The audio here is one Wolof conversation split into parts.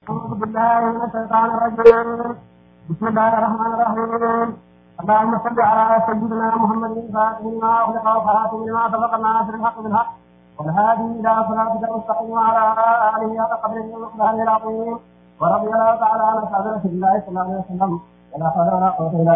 أعوذ بالله من الشيطان الرجيم بسم الله الرحمن الرحيم اللهم صل على سيدنا محمد الفاتح لما أغلق وخاتم لما سبق الناصر الحق بالحق والهادي إلى صراطك المستقيم وعلى آله حق قدره ومقداره العظيم ورضي الله تعالى عن أصحاب رسول الله صلى الله عليه وسلم ولا حول ولا قوة إلا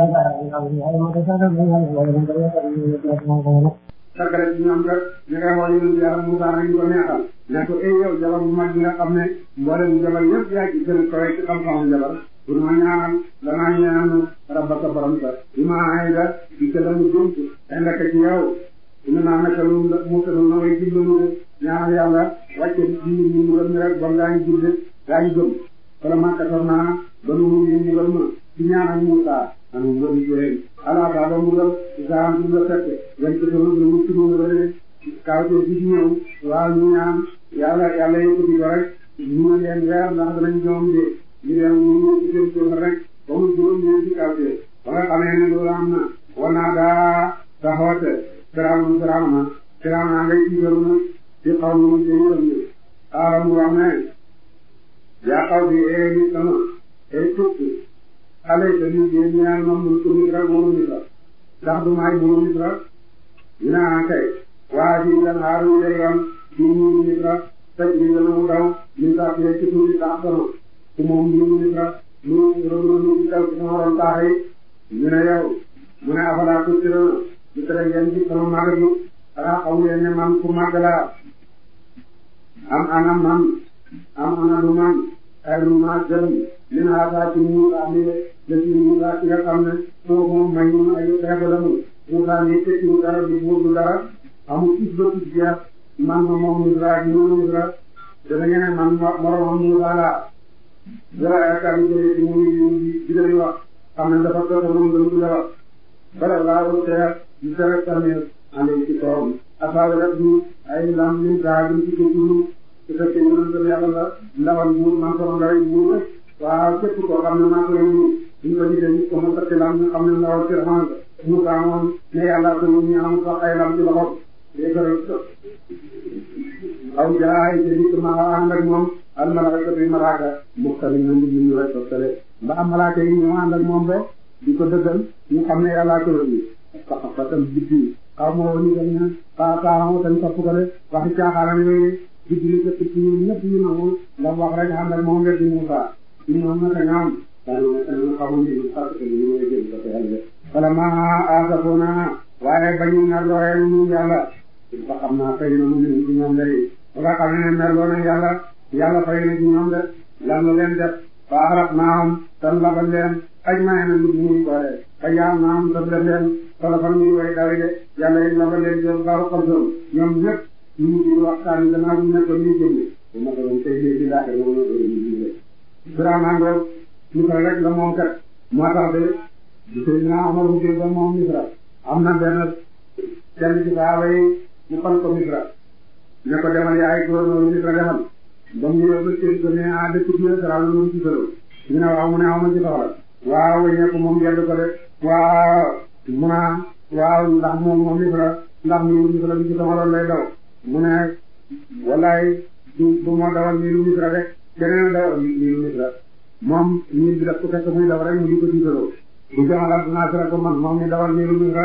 بالله sargale ci ñoom kat ñu ngay xool yonent yàlla Musa nañu ko neexal ne ko ay yow jabar bu mag bi nga xam ne mboolem jabar yëpp yaa ci gën a kawe ci xam-xamam jabar pour ma ñaanal danaa ñaanu rabbaka borom sa bi ma ay da di ca la mu dénk indaka ci yow ina naa naka lu mu tëdd na way jublu mu ñaanal yàlla wàcce di ñu mu gëm rek ba ngaa ñu juble gaa ñu gëm wala ma kator naa ba nu mu ñu gëm ma ci ñaanal Musa anu ngëm jooy ala ba ba mu gëm isaan du la fekk yan ci sama gëm mu tudd nga ne kaw te bi ñëw waaw ñu ñaan yàlla yàlla yëkkati ko rek ñu ne leen weer ndax danañ joom de ñu dem ñu ñu ci seen tool rek ba mu juróom ñu ci kaw te ba nga xamee ne loolu am na wanaa daa taxawate Firawna Firawna Firawna ngay tiital na ci xaw ma mu jëyëram ni xaaral mu wax ne yaa xaw bi ee ni sama ee tukki xale yi dañuy génn ñaan moom mu ko Misra moomu Misra ndax du may buuru Misra ñu naan kay waa ji nga xaar ñu lay yoon ci buuru Misra teg ñu gën a mu daw ñu sax ci ci tuuti sax sama ku moom buuru Misra ñu rëbb ñu ci daw ci sama ron taax yi ñu ne yow mu ne afalaa tusiruna ñu tere ngeen ci sama màgg bi xanaa xamu leen ne man ku màgg laa am ana man am ana lu man ay lu ma gërëm li na xaataa ci mu ami lesi Musa ci nga xam ne moo moom may mun ay xeebalamu Musa ni tekkiwu dara du buur du dara amul tis ba tis jeex man ma moom Misra ak ñu Misra dana ngeen man moromam Musa laa dara yaakaar ñu jëlee ci mu di di wax xam ne dafa toog moom gën du wax bala laa ko teer di tere tamit ande ci kawam asaawe rek du ay lam lim gaa gim ci kétulu su fekkee yonent yàlla la ndawal buur man ko ngay buur rek waaw képp koo xam ne maa ko yónni ñu ko gisee ñu ko mos a lam ñu xam ne ndawal ci raxmaan mu kaa moom ne yàlla ko ñu am sax ay lam ci loxo aw jaay te nit ma ànd ak moom al malaaka bi malaaka muxtali ñu ngi ñu rek toftale mbaa malaaka yi ñu ànd ak moom ba di ko dëggal ñu xam ne yàlla ko yónni sax fa tam biddi xaw ma woon ñu dañ ne xaa xaaxama tañ topp ko de waxi caaxaanam yooyu biddi li ko tëpp ñu ñëpp ñu nangu ndax wax rek ànd ak moom rek di Musa ñu ñoom naka ñoom dañu xamuñ ñu parce que ñu ngi jël ko yàlla wala ma asafuna waaye bañu nar looye ñu yàlla ba xam naa fay na mu ne ci ñoom day ba nga xam ne mer loo na yàlla yàlla fay na ci ñoom de lan la leen def fa arab naam tan labal leen aj maye na nit ñuy boole fa yaam naam tan def leen solo fan ñuy way dawi de yàlla yi labal leen jël baaru xalsoom ñoom ñëpp ñu ngi di waxtaan gannaaw bu nekk ñu jënd bu ma ko doon tey léegi laata ma mën a Firawna ngoog Misra rek la moom kat moo tax de di Seydina Omar bu ba moom Misra am na benn kenn ci saaba yi mu fan ko Misra ne ko demal yaay gouverneur Misra demal ba mu ñëwee ba Seydou ko ne ah dëkk bi la Firawna loolu ci solo ñu ne waaw mu ne aw ma ci soxla waaw wëññee ko moom yedd ko de waaw mu ne waaw ndax moom moom Misra ndax miiru Misra bi ci sama loolu lay daw mu ne wallaay du du moo dawal miiru Misra rek keneen dawal miiru Misra moom miir bi daf ko fekk muy daw rek mu di ko tiitaroo bu jamalal dinaa sira ko man moom mi dawal miiru Misra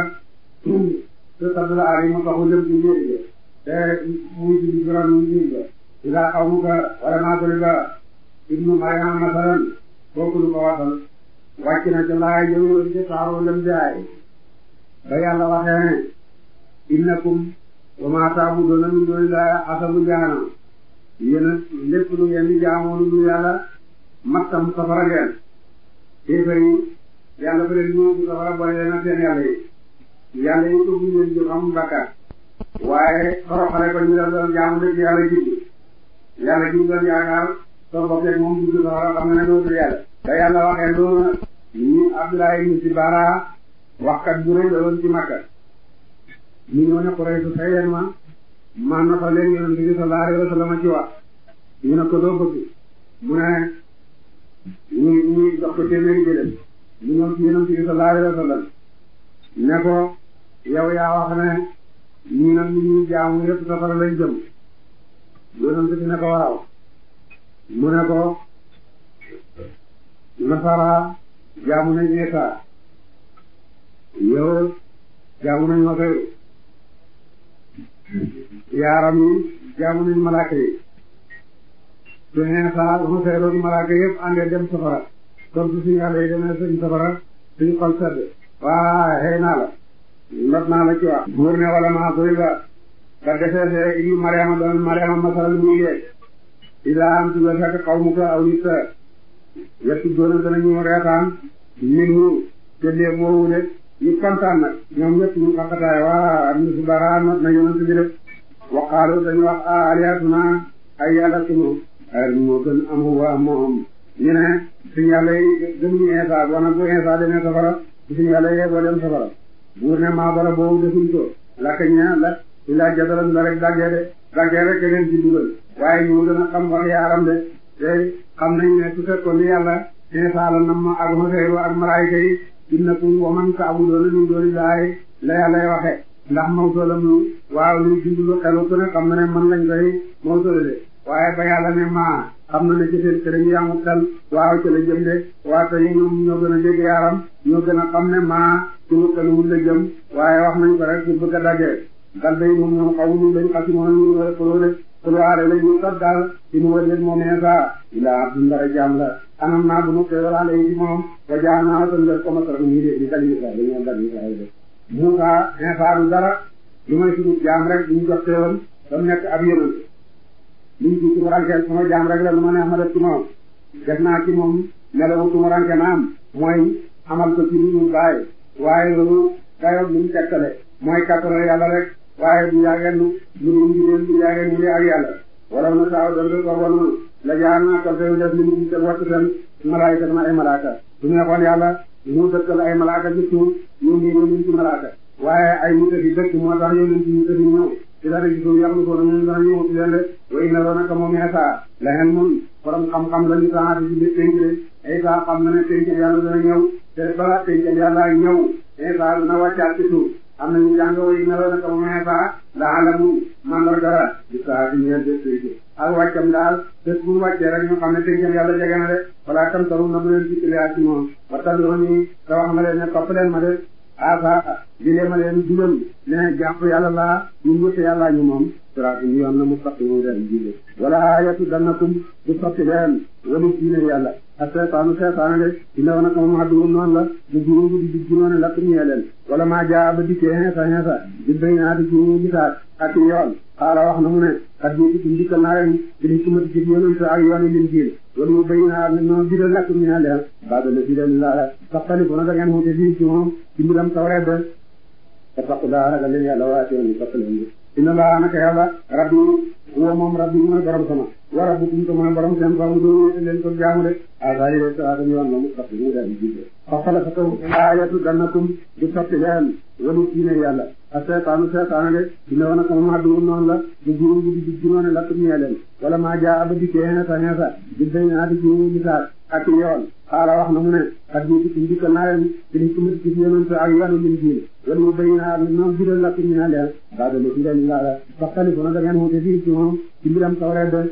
te saddla ari ma taxu dem ci miir bi te muy ci biran miir ba ila qawmuka wala naaturiba ibnu Maryam masalan kooku lu ko wasal wàcc na ca laay jëw ci saaro lem jaay ba yàlla waxee ne innakum wa ma ta'buduna min dunillahi hasabu jahannam yéen lépp lu ngeen di jaamoo lu dul yàlla mattam safara ngeen kéefar yi yàlla fa leen ñëw ci safara boole leen ak seen yàlla yi yàlla yi ko buñ leen jëf amul bakkaar waaye xoroxale ko ñu doon jaamu dëgg yàlla jublu yàlla ji doon yaakaar soo bokkee moom dugg safara xam nga ne dootul yàlla da yàlla waxee loolu nag ñi Abdoulaye ibn Sibara waxkat bu rëy la woon ci Makka ñu ñëw ne Quraysh fay leen ma ma notal leen yonent bi sallallahu alayhi wa sallam ci wax ñu ne ko doo bëgg mu ne ñu ñu jox ko téeméeri jëleen ñu ñëw ci yonent bi sallallahu alayhi wa sallam ne ko yow yaa wax ne ñii nag ñu ñuy jaamu yëpp safara lañ jëm yonent bi ne ko waaw mu ne ko nasara jaamu nañ Isa yow jaamu nañ Usayr yaaram yi jaamu nañ malaaka yi te Isa Usayr ak malaaka yëpp àndee dem safara kon su suñu yàlla yi demee suñ safara suñu xol sedd waa xëy naa la not naa la ci wax buur ne wala maa soy ba ka defee see ibnu Mariama doon Mariama masaral muy lee ilaa am tuga fekk xaw mu ko aw nit sa yettu doona danañu reetaan min wu te lee boobu de ñu kontaan nag ñoom ñëpp ñu xaqataay waa am su bara not na yonent bi de waqaalu dañu wax a aliyatuna ay yàlla sunu ay moo gën amu waa moom ñu ne suñu yàlla yi gënuñu Insa bon nag bu Insa demee safara suñu yàlla yee boo dem safara buur ne maa bara boobu defuñ ko lakk ña la ilaa jadalan la rek daggee de daggee rek leen ci dugal waaye ñu gën a xam wax yaaram de te xam nañ ne su fekkoon ni yàlla Insa la nam ak Usayru ak malaayika yi innakum wa man ta'buduuna min duunillaahi la yàllay waxe ndax mawtoolam lu waaw lu dundlu xelu ku ne xam na ne man lañ koy mawtoole de waaye ba yàlla ne maa xam na ne ci seen kër yi amul xel waaw ci la jëm de waa tey ñoom ñoo gën a dégg yaaram ñoo gën a xam ne maa suñu xel wul la jëm waaye wax nañ ko rek pour bëgg a daggee dal day moom ñoom xaw ñu lañ xasi moom ñu war a xuloo de xulwaale la ñu sot daal ci nu wër leen moom Insa ilaa abdun dara jaam la anam naa bu nu koy walaale yi ci moom ba jaa naa tan def ko masara ñii de di dali Israël dañoo dali Israël de Muusa Insa du dara lu may suñu jaam rek duñu jox teewoon ba mu nekk ab yonent liñ ci tumurankeel sama jaam rek la lu ma neex ma def ci moom def naa ci moom melawu tumuranke naam mooy amal ko ci lu ñu bàyyi waaye loolu dayoog li mu tekkale mooy kattanal yàlla rek waaye du yaageen nu ñu ngi leen du yaageen ñu ak yàlla wala na saaw doon ko wonu la jaar naa ko fay def li mu gis wattu seen malaayika na ay malaaka su neexoon yàlla mu dëkkal ay malaaka ci suuf ñu ngi ñu ci malaaka waaye ay nit fi dëkk moo tax yónni ci nit fi ñëw ci dara ci suuf yàqu ko ñu dana ñëw ci leen de way na roona ka moom Insa la hen mun borom xam-xam la ñu taxaati ci biir penc de Insa xam na ne penc yàlla dana ñëw te balaa penc yàlla ñëw Insa dana wàccaat ci suuf am na ñu jàng way na roona ka moom Insa la alamu mandarga di saa di ñëw de penc ak wàccam daal bés bu wàccee rek ñu xam ne pencam yàlla jege na de balaa tam taru na bu leen ci ci moom ba tabiroon yi te wax ma leen ne topp leen ma de asa di lee ma leen dugal ne jàpp yàlla laa ñun ñëpp yàlla ñu moom siraatu ñu yoon na mu fatti mu leen jiile wala ayatu dannakum du sotti leen walu diine yàlla ak seetaanu seetaane de dina wana ko moom adduwum noonu la du juru du di junoone lakk ñee leen wala maa jaa ba dikkee xeesa xeesa di béy naa di juru gisaat ak yoon xaala wax na mu ne kat ñi ci ndikkal naa leen ci li kumati ci yonent ak yoon yi leen jiil wala mu béy naa ne noonu bidal lakk ñee leen baadala bidal la saxtali ko na da ngeen wute fii ci moom ci mbiram tawreet de te faqu daa ragal leen yàlla waati yoon yi toppalen inna laa naka yàlla rabbi huwa moom rabbi mooy borom sama wa rabbukum te mooy borom seen fa mu doon leen ko jaamu de asayi de saa dañu yoon moom soppi mu daal di jiite fa xala fa taw ayatu dannakum du soppi leen walu diine yàlla a seetaanu seetaanu de dina wana ko moom addu noonu la du juru bu di juróone la tuñee leen wala maa jaa aba dikkee xeesa xeesa di bay naa di juru gisaat ak yoon xaala wax na mu ne kat ñi ci ndikkal naa leen ci li kumati ci yonent ak yoonu lim jiil wala mu bay naa noonu bidal la tuñee leen baadala ci leen laa la faxtalifu na da ngeen wute fii ci moom ci mbiram tawreet de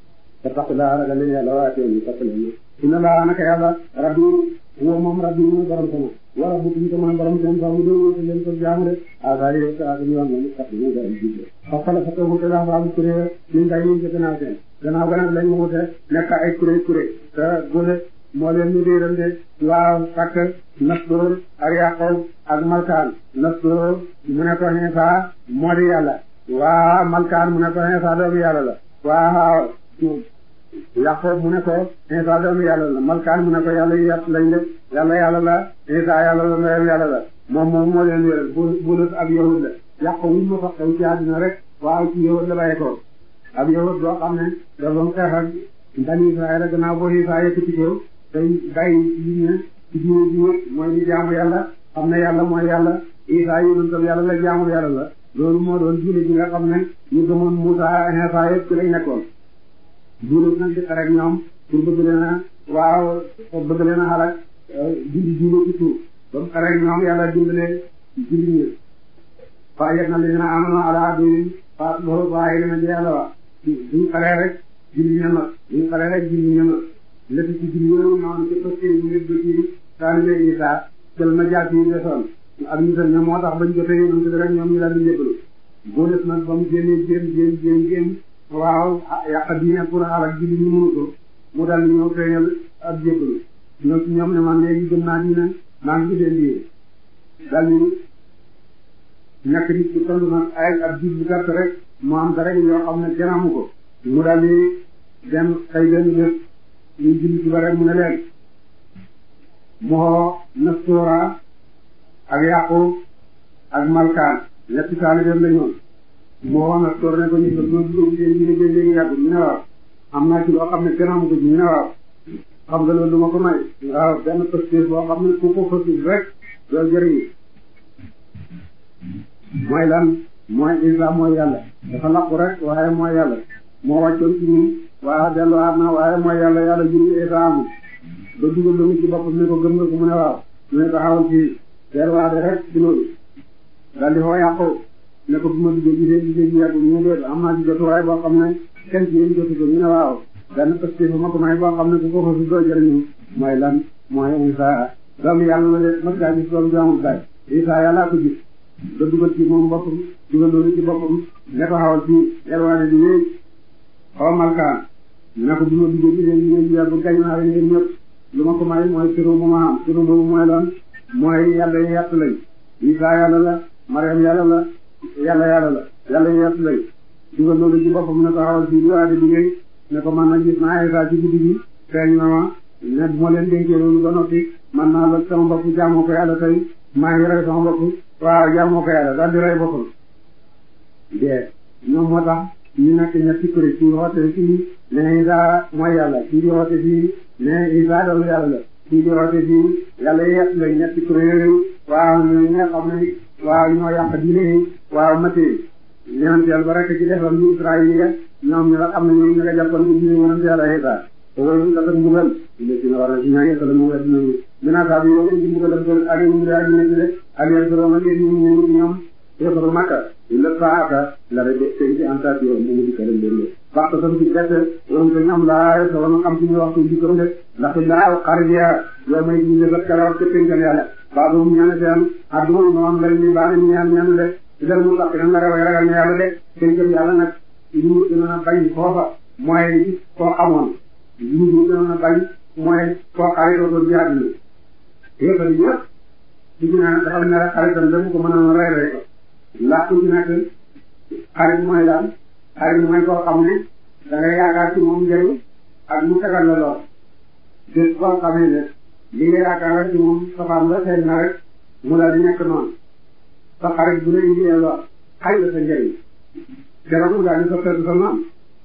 te tax daa ragal leen yàlla waate ñu toppalen inna laa naka yàlla rabbi huwa moom rabbi mooy borom sama wa rabbukum te mooy borom seen fa mu doon wute leen ko jaamu de asayi de saa dañu yoon moom sax mu daal jiite faxtala fa taw wute daa faamu kuréel ñu ngay ñu ci gannaaw seen gannaaw gannaaw lañ wute nekk ay kuréel kuréel te gole moo leen ñu réeral de waaw fakk Nasroor ak Yaqoob ak Malkaan Nasroor mu ne ko Iisaa moo di yàlla waa Malkaan mu ne ko Iisaa doomu yàlla la waaw Yaqoob mu ne ko Iisaa doomu yàlla la Malkaan mu ne ko yàlla yàpp lañ de yàlla yàlla la Iisaa yàlla la ndeyam yàlla la moom moom moo leen wéral bu bulut ab yahud la Yaqoob wuñ ma fa xew ci àddina rek waaw ci yahud la bàyyi ko ab yahud boo xam ne dafa xeex ak bani Israël gannaaw boo Iisaa yëkkati ko tey bàyyi li ñu ci diine ji wét mooy di jaamu yàlla xam ne yàlla mooy yàlla Isaa yonentam yàlla la jaamu yàlla la loolu moo doon diine ji nga xam ne ñu gëmoon Muusaa Iisaa yëpp ci lañ nekkoon diine nag di xare ak ñoom pour bëgg leen a waaw bëgg leen a xalak dindi diine ci suuf ba mu xare ak ñoom yàlla dimbale julli ñi fa yet na li na amano ala bi fa loolu waaye dina di yàlla wax duñ xare rek julli ña nag duñ xare rek julli ña nag lépp ci biir yooyu noonu ci fas yéene ngir ba ci taalibe Isa jël na jaat yi desoon ak ñu ñoom moo tax bañ jotee yonent bi rek ñoom ñu daal di jébbalu boo def nag ba mu génnee jéem jéem jéem jéem waaw yàq diine pour xaaral ji li ñu mënu ko mu daal di ñëw feeñal ak jébbalu ñoom ci ñoom ne man léegi gëm naa diine maa ngi gisee lii daal di ñàkk nit ku toll nag ay ab jiit bu gàtt rek mu am dara yoo xam ne kenn amu ko mu daal di dem xëy benn bés ñu julli ci ba rek mu ne leen moo Nastora ak Yaqub ak Malkaan ñetti taalibeem la ñoon moo wax Nastor ne ko ñu ko dugg seen diine jël léegi yàgg ñu ne waaw am naa ci loo xam ne kenn amu ko ci ñu ne waaw xam nga loolu du ma ko may waaw benn posture boo xam ne ku ko fësul rek loolu jëriñu mooy lan mooy Isa mooy yàlla dafa laqu rek waaye mooy yàlla moo wàccoon ci ñun waaye delluwaat na waaye mooy yàlla yàlla juru Isa amul ba dugal lu mu ci boppam ne ko gëm nga ko mu ne waaw mu ne ko xawal ci delluwaate rek ci loolu daal di foo yàqu ne ko bu ma duggee gisee gisee ji yàggu ñu ne am naa ci jotuwaay boo xam ne kenn ci yéen jotu ko ñu ne waaw benn parce que ma ko may boo xam ne ku ko fa su doo jëriñu mooy lan mooy Isa doomu yàlla la de mas ngaa gis doomu jaamul baay Isa yàllaa ko gis ba dugal ci moom boppam dugal loolu ci boppam ne ko xawal ci yelwaane di wéy xaw malkaan ne ko bu ma duggee gisee gisee ji yàggu gañ naa leen yéen ñëpp lu ma ko may mooy turu bu ma am turu boobu mooy lan mooy yàlla yi yàtt lañ Isa yàlla la Mariam yàlla la yàlla yàlla la yàlla yi yàtt lañ dugal loolu ci boppam ne ko xawal ci yelwaane di wéy ne ko man nag gis naa Isa ci guddi gi feeñ na ma ne bu ma leen dénkee loolu ba noppi man naa la sama bopp jaamoo ko yàlla tey maa ngi rey sama bopp waaw jaamoo ko yàlla daal di rey boppam de ñoom moo tax ñu nekk ñetti kuréel kii woote fii ne Isa mooy yàlla kii di woote fii ne Isa doomu yàlla la kii di woote fii yàlla yett la ñetti kuréel yooyu waaw ñu nga xam ne waaw ñoo yàq diine waaw matee yonent yàlla ba rek ci defam ñu Israël yi ñoom ñu la xam ne ñoom ñu nga jàppoon ko diine yonent yàlla Isa loolu la ko mbugal léegi na war na ci ñaan yàlla mu wedd nañu mina saa bi yow ci mbugal ko ak ñu ngi ak ñu ne ak yéen solo ma leen ñu ñoom yëkkatu makka illa saaka la rek seen ci antaat yow mu di kala leen waxtu tam ci gerte yow ko ñoom laa solo ma xam ci ñu waxtu di ko de ndax laa xarja yow may ñu ne kala wax ci pengal yàlla babu mu ñaan seen addu moom la ñu baax ñu ñaan ñaan de dal mu tax na raw ragal na yàlla de pengal yàlla nag ñu dina bañ foofa mooy koo xamoon ñu ñu gën a bañ mooy koo xarit doo doon jaar ni yéefar yi yëpp di gina dafa ne rek xaritam damu ko mën a rey rey ko ndax ku ci nekk xarit mooy daal xarit mooy koo xam ne da ngay yaakaar ci moom njëriñ ak mu tegal la lool bés koo xamee ne li nga yaakaar rek ci moom safaan la feeñ na rek mu daal di nekk noonu sa xarit bu ne indee lool xañ la sa njëriñ keroog mu daal di soppeeku sa noonu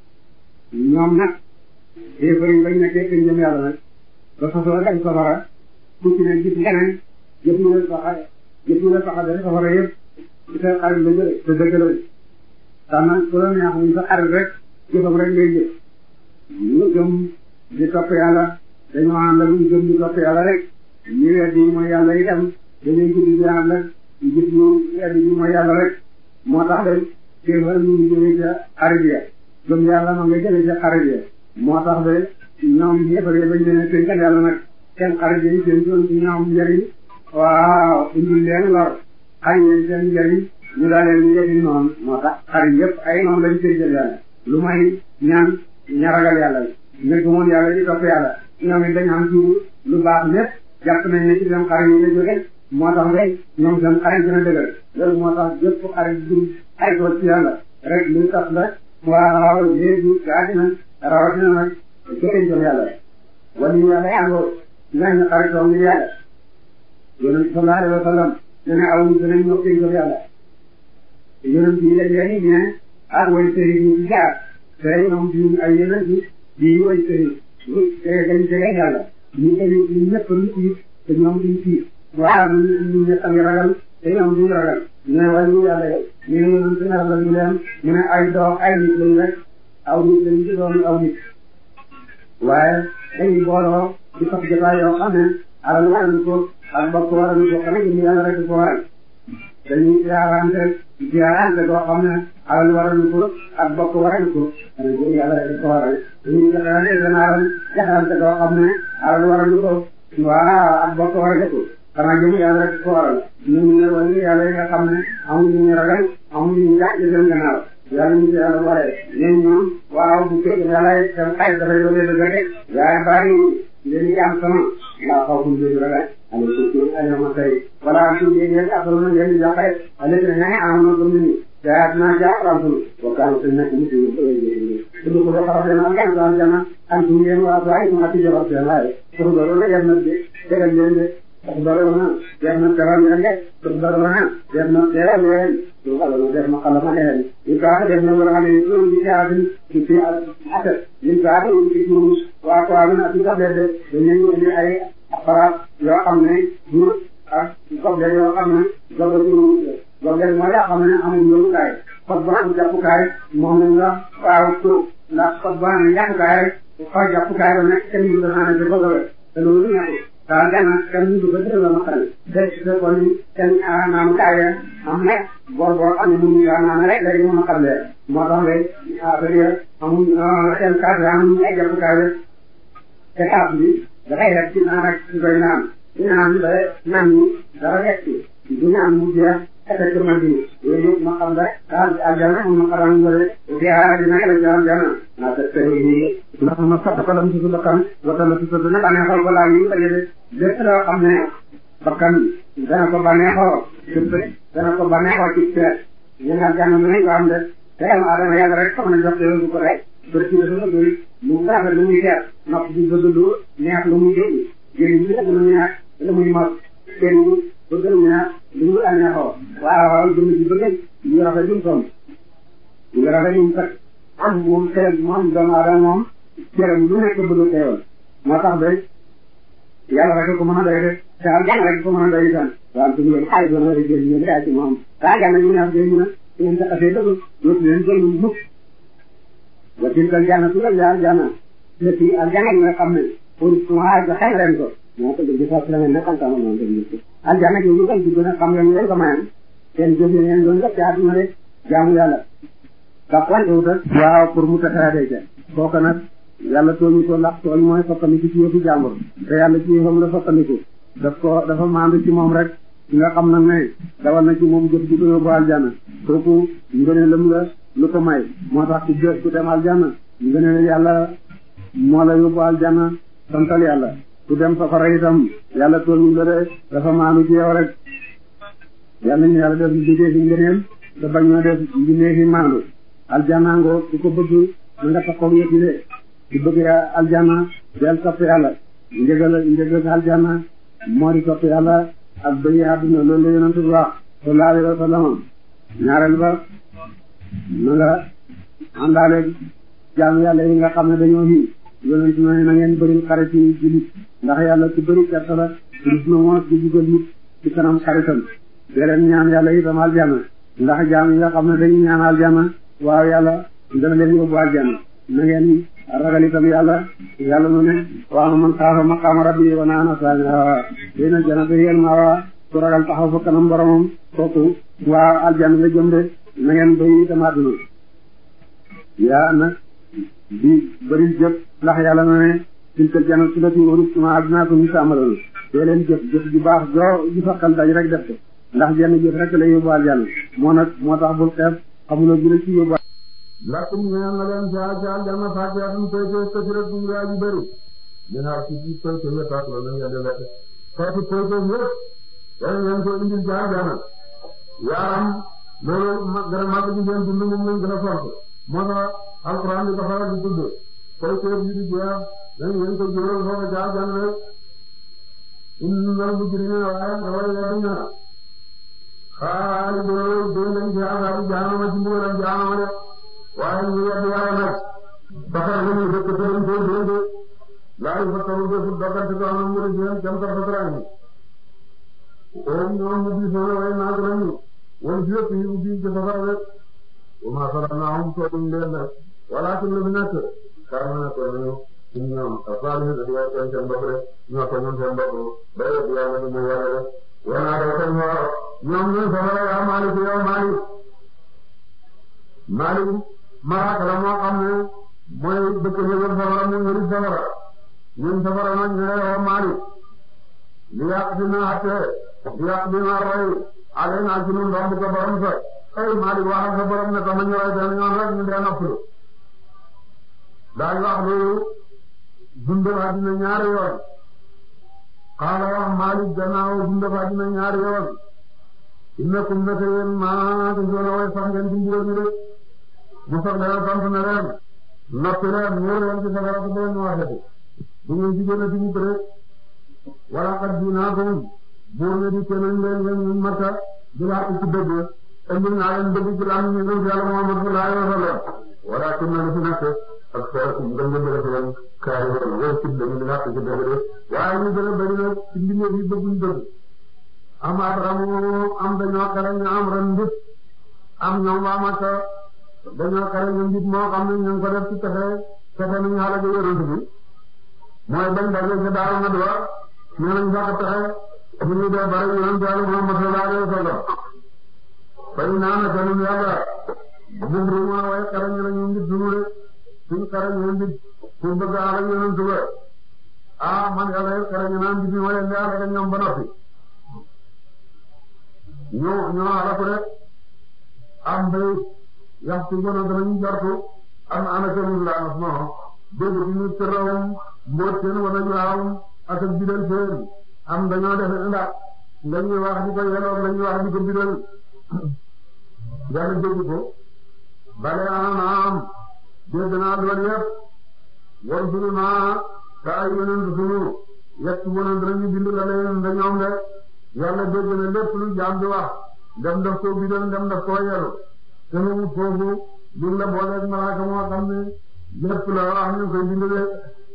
ñoom nag yéefar yi bañ nekkee seen jëm yàlla nag ba fasoo rek ay safara ku ci ne gis leneen jëf ñu leen saxa jëf ñu leen saxa dara safara yëpp ci seen xarit la jële te dëgg la tax na ku la neex ñu sa xarit rek jëfam rek ngay jëf ñu gëm di topp yàlla dañoo ànd ak ñu gëm di topp yàlla rek ñu weddi mooy yàlla itam dañuy guddi di ànd ak gis ñu weddi ñu mooy yàlla rek moo tax de kéefar ñu ngi jëlee ca xarit ya gëm yàlla ma nga jëlee ca xarit ya moo tax de ñoom yéefar yi bañ leen tënkal yàlla nag seen xarit yi seen doon ci ñoom njëriñ waaw indil leen lor xañ leen seen njëriñ ñu daal leen yëfi noonu moo tax xarit yëpp ay noonu lañ tënkal yàlla lu may ñaan ña ragal yàlla nga gëmoon yàlla di topp yàlla ñoom it dañ am ci lu baax lépp jàpp nañ ne ci seen xarit yi la jóge moo tax rek ñoom seen xarit gën a dëgër loolu moo tax jëpp xarit du ay ko ci yàlla rek luy tax la waaw léegi gaa dina rawatina nag jëriñ ko yàlla wala ñu yàlla yàngoo dinañ xaritoom ngir yàlla yonent sallallahu alayhi wa sallam ne ne aw ñu dinañ ñoo jëriñ ko yàlla yonent yi la jëriñ ne ak way sëri ñu ci jaar te ñoom di ay yonent di way sëri te dañ jege yàlla ñu dañu ñu ñëpp lu tiit te ñoom duñ tiit waaw ñu ñëpp a ngi ragal te ñoom duñ ragal ñu ne way ñu yàlla ñu ne yonent ne ragal ñu leen ñu ne ay doom ay nit lañ rek aw nit lañ ci doon aw nit waaye dañuy booloo di fas jotaay yoo xam ne alal waral ko ak bokk waral ko xanaa jëm yàlla rek ko waral dañuy ziarante ziarante boo xam ne alal waral ko ak bokk waral ko dana jëm yàlla rek ko waral dañuy ziarante seen alal jaxante boo xam ne alal waral ko waaw ak bokk waral ko xanaa jëm yàlla rek ko waral ñun ñu ne wala yàlla yi nga xam ne amuñu ñu ragal amuñu ñu yàq seen gannaaw yàlla ñu yàlla waree ñun ñoom waaw bu fekkee yàlla seen xay dafay doole dëgg rek waaye bari leen di am sama laa xaw fu ñu ragal ale ko ci ay ma tay wala am ci ngeen ak lu ngeen di joxe ale ne ne am na gëm ni jaat na jaaram sunu wa kan te nekk mu ci ñu ko ko xaw na ngeen daan jana am ci ngeen wa ay ma ci jawab seen ay ko do lo yam na de tegal leen de ko do lo na yam na teral ngeen de ko do lo na yam na teral ngeen lu xala no def ma xala ma leen ni ka def na wala ni ñu di jaati ci ci ata ni ka do ci ñu wa ko am na ci ka de de ñu ñu ay appareil yoo xam ne jur ak goble yoo xam ne goble jur goble mooy yoo xam ne amul yóbbukaay xot bu am jàppukaay moom la nga waaw ko ndax xot bu am jàppukaay rek xoj jàppukaay ba nekk kenn mënu la xanaa goble te loolu nekkul daal gana kenn mënu ko dëgg la ma xam de de kon kenn naan kaay am ne boor boo xam ne mënu nga naan rek léegi mën a xam lee moo tax de affaire amul seen cadre amul ay jàppukaay rek te kaas bi dafay rek ci naan rek ci koy naan ci naan ba naan ñi dara rek ci du naan mu jeex effectivement bi yooyu yëpp ma xam rek daal aljana mu ma xaram ngore ziara dina la jaram jana na ta tey ni ndax ma fat ko lam ci su bakkan wata la ci sa dina baneexal balaa ñu la yede lépp loo xam ne bakkan dana ko baneexoo lépp dana ko baneexoo ci peet ñu nga jàng nañ ko am de te am adama yàlla rek xam na jox te ko rek bër ci dafa bëri lu mu rafet lu muy seet nopp di bëgg lu neex lu muy dégg jëriñ bi lu neex lu muy mos kenn bëgg lu neex lu muy aneexoo waaw jëm ci bëgg ñu rafet lu mu tom ñu rafet lu mu kat am moom xel moom doomu aadama moom cëram lu nekk bëgg teewal moo tax ba yàlla rek ko mën a doy rek te am jàng rek ko mën a doy itam waaw su ngeen xaalis doon war a jël ñu daa ci moom daa jàng ñu neex jël ñu ne su ngeen taxasee dëgg dootu leen jël mukk wa tilka aljannatu aljana lati aljana yi nga xam ne pour waa ga xëy leen ko moo ko dëgg sax la ngeen nekkoon sama noonu dëgg aljana yi ñu koy dugg nag xam ngeen leen ko mayan seen jëf ngeen doon def ci àdduna rek jaamu yàlla ndax wante wutal waaw pour mu taxaadee ca kooku nag yàlla tooñu ko ndax tooñ mooy soppandiku ci yëfu jàmbur te yàlla ci yëfam la soppandiku daf ko dafa maandu ci moom rek nga xam nag ne dawal na ci moom jëf ji ko yóbbu aljana kooku ngëneelam la lu ko may moo tax ku jë ku dem aljana ngëneel yàlla moo la yóbbu aljana santal yàlla ku dem safara itam yàlla tooñu la de dafa maandu ci yow rek yàlla ñu yàlla def liggéey fi ngëneel te bañ ñoo def liggéey fi maandu aljana ngoo ku ko bëgg na nga taxaw yëpp de ku bëgg aljana del topp yàlla njëgal njëgal aljana moo di topp yàlla ak bëy àdduna loolu la yonent bi wax sallallahu alayhi wa sallam ñaareel ba na nga àndaale jaamu yàlla yi nga xam ne dañoo hi yonent ne na ngeen bëri xarit yi jullit ndax yàlla ci bëri gerte la rus na moo di jugal nit ci kanam xaritam beneen ñaan yàlla itam aljana ndax jaam yi nga xam ne dañuy ñaan aljana waaw yàlla dana leen yóbbu aljana na ngeen ragal itam yàlla yàlla nu ne waaw man xaafa maqaama rabbi wa naana saami hawa dina janata yéen ma waa ku ragal taxaw fa kanam boromam kooku waa aljana la jëm de na ngeen bëri itam àdduna yaa nag di bëri jëf ndax yàlla na ne tilka jannatu lati uristuma abnaakum ta'malun dee leen jëf jëf ju baax joo ju fakkal daj rek def ko ndax jenn jëf rek la yóbbu aljana moo nag moo tax bul xeeb xamuloo gi la ci yóbbu lakum ñeel na leen ca ca aljana faakihatun koy koy kasiratun yaa ji bëri minaa ci ci koy koy wetaat la nañ yàlla lekk xeeti koy koy yëpp dañ leen ko indil ca aljana yaaram loolu ma gën a màgg ci seen dund moom lañ gën a fonk moo tax alxuraan di ko faral di tudd koy koy yi di jeex dañ leen ko jural foofu ca aljana rek innal mujrimina waaye daway weddi na xaalidoo dee nañ ci azaabi jaanama ci mbugalam jaanama de waaye ñu weddi yàlla nag baxar nañu dëkk te dañ koy dénde laa yu fattaru defu doggante ko am mbiri seen jam tar fatraani oom ñoom ñu diisoona way naag nañu won fi yëpp yi ubbi ci safara rek wa maa salamnaahum tooguñ leen nag walaakin la fi nekk kaana na ko nañu ñun ñoom asaalihin da di way tooñ seen bopp rek ñoo tooñoon seen bopp bay weddi yàlla ni muy yàlla rek wanaa daw tan waa ñoom ñooy safara yaa Maalik yow Maalik Maalik malaaka la moo xam ne mooy dëkk yëgal safara mu yëri safara ñun safara nag ñu ne yow Maalik li yàq si na atte li yàq bi na roy ale naa ci nun romb ko borom sa ay Maalik waxal sa borom ne ko ma ñu roy benn yoon rek ñu dee noppalu daal wax loolu dundal àddina ñaari yoon xaala wax Maalik gannaaw dundal àddina ñaari yoon innakum naka yéen maa ngi doon way sax ngeen ci mbugal mi de mu sax leen sant na leen noppi leen wóor leen ci safara ko boo ñu waxati bu ngeen ci gën a tiit rek wala qad jiinaakum buur ne di keneen leen leen ñu Makka di laa ci dëgg indi naa leen dëgg ci laa ñu ngi Yàlla Muhammad sallallahu alayhi wa sallam walaakinna li fi nekk ak xeetu nga ngeen def leen kaay woon wala ci dëgg di laa ci dëgg de waaye ñu gën a bëri nag ci mbindeef yi bëgguñ dëgg am abramu am dañoo xare ñu am ren mbit am ñoom waa Makka dañoo xare ñu mbit moo xam ne ñu ngi ko def ci pexe pexe ni ñu xale ga yonent bi mooy bañ daje ca Daaru Nadwa ñu nañ sax pexe bu ñu dee bari yonent Yàlla Muhammad sallallahu alayhi wa sallam fay naa na kanum yàlla bum ruma way xare ñu ñu mbit dunu de suñ xare ñu mbit pour bëgg ala yonent ba ah man yàlla xare ñu naan mbit mi ma leen di ala ñoom ba noppi ñoo ñoo alaku rek am bay yaxtu gona danañu jartu am anakanum la nas no dégg ci ñu tërawum mboot seen wala juwaawum ak ak bidal seen am dañoo def ndax lañuy wax di ko yeloon lañuy wax di ko bidal yàlla dégg ko bale ana am dégg naa loolu yëpp war sunu naa ka ay yonent sunu yett wona danañu bind la leen dañoom de yàlla dégg na lépp lu jaam di wax dem daf koo bidal dem daf koo yelu te mu foofu lu la booleeg malaaka moo xam ne lépp la wax ñu koy bindale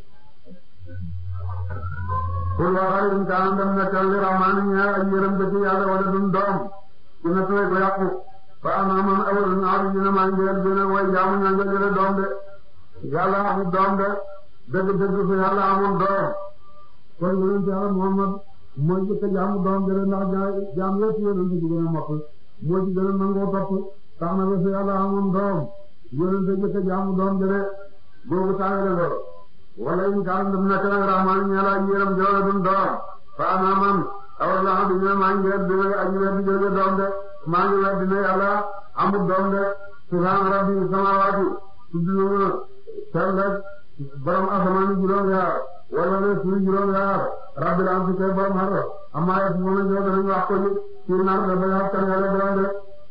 pour waxal in kaan dem nekkal li rahmaani ñaar ak yërëm dëkk yàlla wala dun doom ku ne tooy ko yàqu fa ana man awal naaru ñu ne maa njël gën a way jaamu ñaa nga jële doom de yàlla amul doom de dëgg dëgg su yàlla amul doom kon yonent yàlla Muhammad mooy jëkk jaamu doom jële ndax jaam yëpp yonent ci gën a mokk moo ci gën a nangoo topp tax na ba su yàlla amoon doom yonent jëkk jaamu doom jële boobu tàngale loolu wala in kaan dem nekk nag rahmaan ñeela ak yéram joola dun doom fa ana man awal la xam ne maa ngi weer dina aji weer di jële doom de maa ngi weer dina yàlla amul doom de subhaan rabbi samaawaati tudd na sell borom asamaan juróom yaar wala ne suuf juróom yaar rabbil am si kay borom xar amma yëpp moom lañ joxe nañu wax ko ci nar de ba yàlla kan yàlla borom de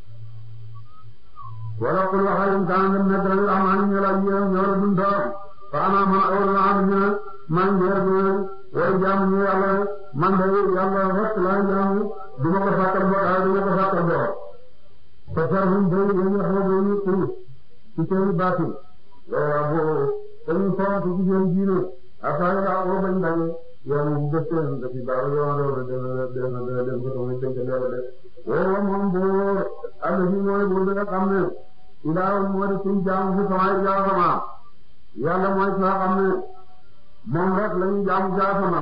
wala qul waxal in kaan dem nekk nag rahmaan ñeela ak yéram joola dun doom faana man awal la am ñu man ngeer bi way jaamu ñu yàlla man de yàlla rek laa jaamu du ma ko fàttal boo daal du ma ko fàttal boo te sarhum day yéen wax na ñu tur ci seen baatin bo dañu fonk ci seen diine affaire la ko bañ dañu yow mu def seen da fi baax yow do de de de de de ko muy tënk yàlla de wo moom boor Allah fi mooy bu nga xam ne ilaaw moo di suñ jaamu fi samay jaasama yàlla mooy ki nga xam ne moom rek la ñu jaamu jaasama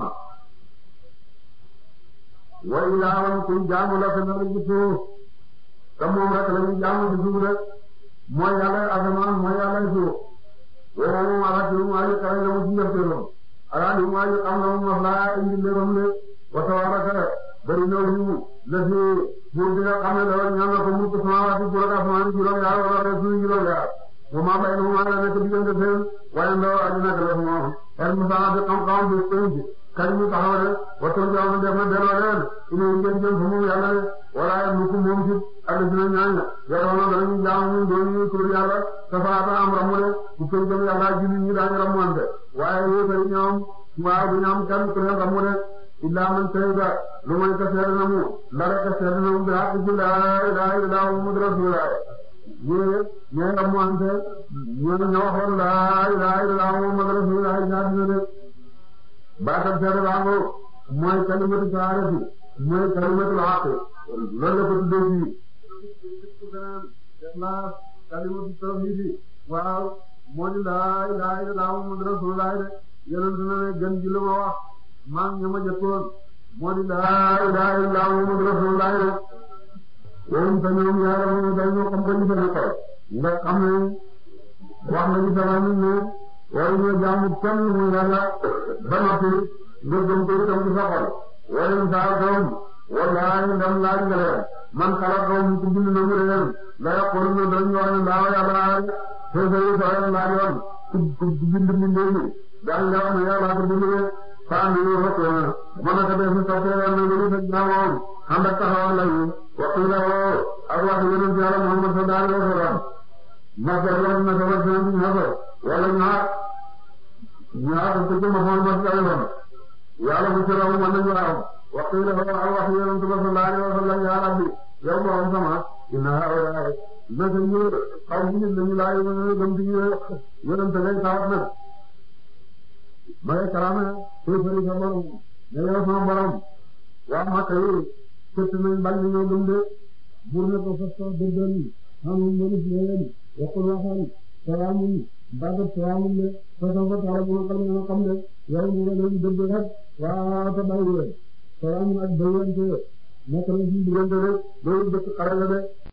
wa ilaawan kuy jaamu la fenn ci suuf te moom rek la ñu jaamu ci suuf rek mooy yàlla asamaan mooy yàlla suuf woo moom alaati mu aji kare na mu ci njëfteelam alaati mu aji xam na mu maslaa indi léegam ne wa tabaraka bari na wu la fi buur bi nga xam ne dafa ñaan na ko mulku samaawaati juróom asamaan juróom yaar wala rek suuf juróom yaar wa maa baynahumaa la nekk diggante seen waaye ndaw aji nekk la moom el musaa bi xam-xam bi penc kañ ñu taxaw de waxtaan bi am na def na delloo leen ina ngeen jëm fa moom yàlla de wala nu ko moom ci àll bi na ñaañ yoroon na danañu jaamu ñun doon ñu tur yàlla safaata am ramu de bu koy jëm yàlla julli ñi daañu ramuwante waaye yéefar ñoom waaw du ñu am kenn ku leen ramu de illaa man shahida lu may ka seede na mu la rek ka seede na mu bi haqq ci laa ilaaha illallaah muhammadu rasuulullaah ñee ñee ramuwante ñoo ñoo waxoon laa ilaaha illallaah muhammadu rasuulullaah ñaar dina de baatam seede baa ngo mooy kalimatu sahaadati mooy kalimatul haqq loolu la ko tuddee fii ikhlas kalimatu tawhidi waaw moo di laa ilaaha illallaah muhammadu rasuulullaah de yonent na ne gën ji lu ma wax maa ngi ñama jëkkoon moo di laa ilaaha illallaah muhammadu rasuulullaah de woon te ñoom yàlla moom dañoo xam ko li fa nekkoon nga xam ne wax nañu sama nit ne waru ñu jaamu kenn mu yàlla ba noppi nga gëm ko itam ci sa xol wala saa doom wallaahi ndam laaj nga leen man xalaat doom ku bind na mu leen la yaqulu ñu dañu wax ne ndaaw yàlla foofu yi soo leen laajoon ku ku bind mbindee mi daañu la wax ne yàlla ko bindee faa ngi ñu rëkk mën na ko def soppee na nga lu fekk naa moom ànd ak taxawal lañu waxtu la woo ak wax yonent yàlla Muhammad sallallahu alayhi wa sallam masal wax na sama sëñ bi ñaata wala ñaar ñaar ko ci Muhammad sallallahu yàlla bu ci raw mën nañu raw waxtu la woo ak wax yonent sallallahu alayhi wa sallam ya rabbi yow moom sama inna haulaay naka ñu xaw ñu lañu laay ñu gëm ci yonent ngay tawat nag may karama koy fari sa borom ne yow sama borom waa Makka yi këtt nañ bañ ñoo gëm de buur ne ko fas ko dëggal xamul mënus leen waxul waxal salaamun bagat salaamun de façon fa taala bu xam nga xam de yow ñu nga leen dëgg rek waa ta bàyyi leen salaamun ak bayyante nekk na ci diggante rek loolu dëkk xarala de